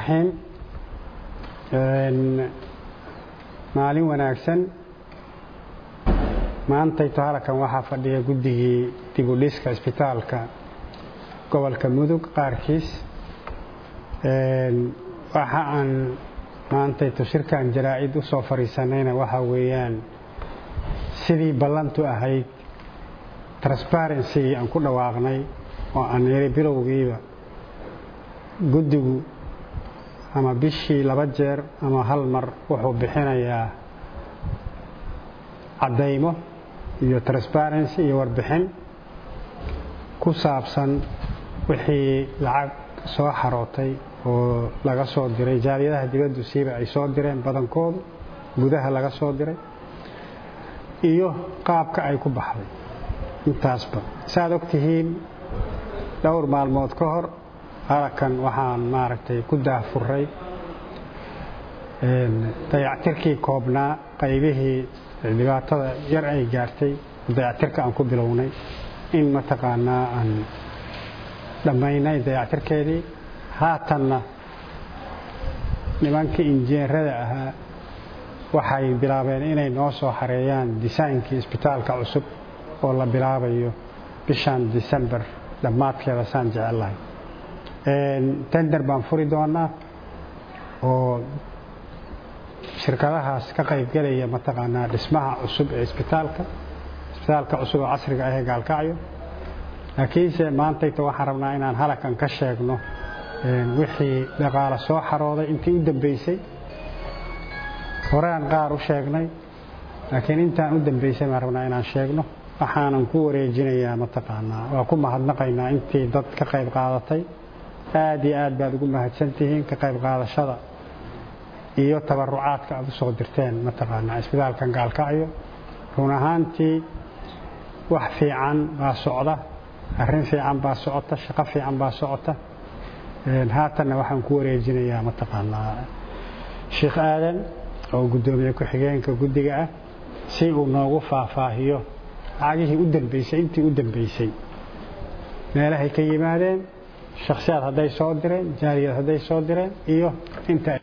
raxiim maalin wanaagsan maantayto halkan waxaa fadhiya guddigii dib u dhiska isbitaalka gobolka mudug qaarkiis waxa aan maantayto shirkan jaraa-id u soo fadhiisanayna waxaa weeyaan sidii ballantu ahayd transparency aan ku dhawaaqnay oo aan iri bilowgiiba guddigu ama bishii laba jeer ama hal mar wuxuu bixinayaa caddaymo iyo transparency iyo warbixin ku saabsan wixii lacag soo xarootay oo laga soo diray jaaliyadaha dibaddu siiba ay soo direen badankoodu gudaha laga soo diray iyo qaabka ay ku baxday intaasba saaad og tihiin dhowr maalmood ka hor halkan waxaan maaragtay ku daahfuray dayactirkii koobnaa qaybihii dhibaatada yar ay gaartay dayactirka aan ku bilownay in mataqaanaa aan dhammaynay dayactirkeedii haatanna nimankii injineerada ahaa waxay bilaabeen inay noo soo xareeyaan disaynkii isbitaalka cusub oo la bilaabayo bishan december dhammaadkeeda saan jecellahay tender baan furi doonaa oo shirkadahaas ka qaybgelaya mataqaanaa dhismaha cusub ee isbitaalka isbitaalka cusub oo casriga ahee gaalkacyo laakiinse maantayta waxaan rabnaa inaan halakan ka sheegno wixii dhaqaale soo xarooday intii u dambeysay horean qaar u sheegnay laakiin intaan u dambeysay baan rabnaa inaan sheegno waxaanan ku wareejinayaa mataqaanaa waa ku mahadnaqaynaa intii dad ka qayb qaadatay aad iyo aad baad ugu mahadsantihiin ka qayb qaadashada iyo tabarucaadka aad u soo dirteen mataqaanaa isbitaalkan gaalkacyo run ahaantii wax fiican baa socda arrin fiican baa socota shaqo fiican baa socota haatanna waxaan ku wareejinayaa mataqaanaa sheekh aadan oo guddoomiye ku-xigeenka guddiga ah si uu noogu faahfaahiyo lacagihii u dambeysay intii u dambeysay meelahay ka yimaadeen shakhsiyaad hadday soo direen jaaliyad hadday soo direen iyo inta